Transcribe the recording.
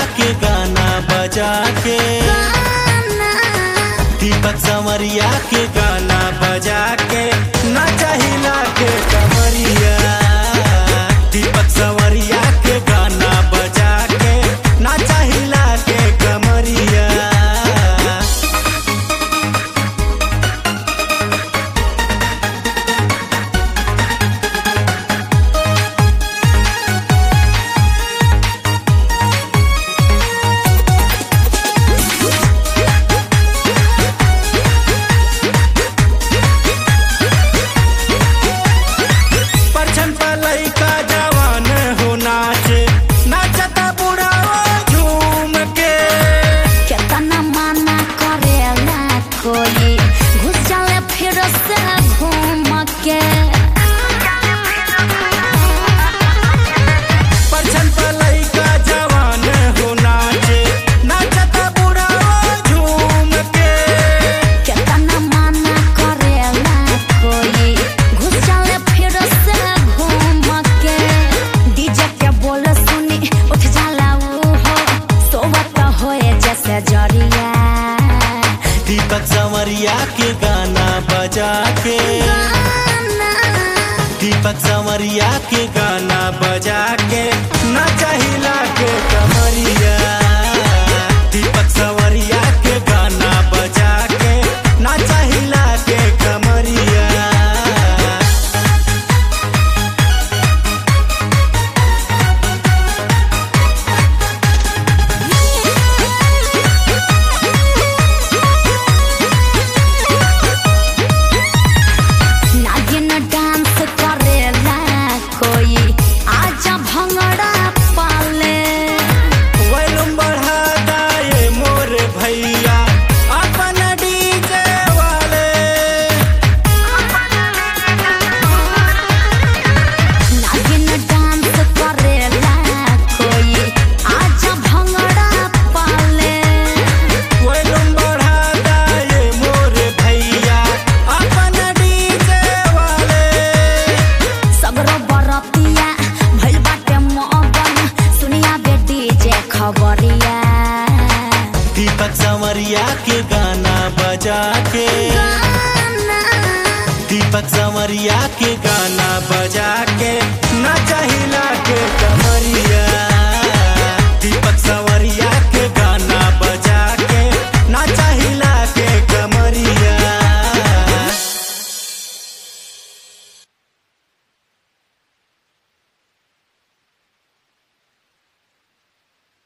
के गाना बजा के दीपक संवरिया के गाना बजा के नाचा हिला के कमरिया दीपक संवरिया के गाना बजा के नाचा हिला के कमरिया परछन पर लइका जवान हो नाचे नाचता बुढ़ाओ झूम के केतना माना करेला कोई घुस जाले फिर से घूम के परछन पर लइका जवान हो नाचे नाचता बुढ़ाओ झूम के केतना माना करेला कोई घुस जाले फिर से घूम के डीजे के बोल सुनी उठ जाला ऊ हो सोवत होए जैसे जरिया दीपक संवरिया के गाना बजा के दीपक संवरिया के गाना बजा के नाचा हिला के कमरिया दीपक संवरिया के गाना बजा के नाचा हिला के कमरिया नागिन डांस करेला कोई आजा भंगड़ा पाले वैलुम बढ़ा दाए मोर भैया अपन डीजे वाले नागिन डांस करेला कोई आजा भंगड़ा पाले वैलुम बढ़ा दाए मोर भैया अपन डीजे वाले सगरो बरतिया भइल बाटे मगन सुनिया बे डीजे खबरिया दीपक संवरिया के गाना बजा के दीपक संवरिया के गाना बजा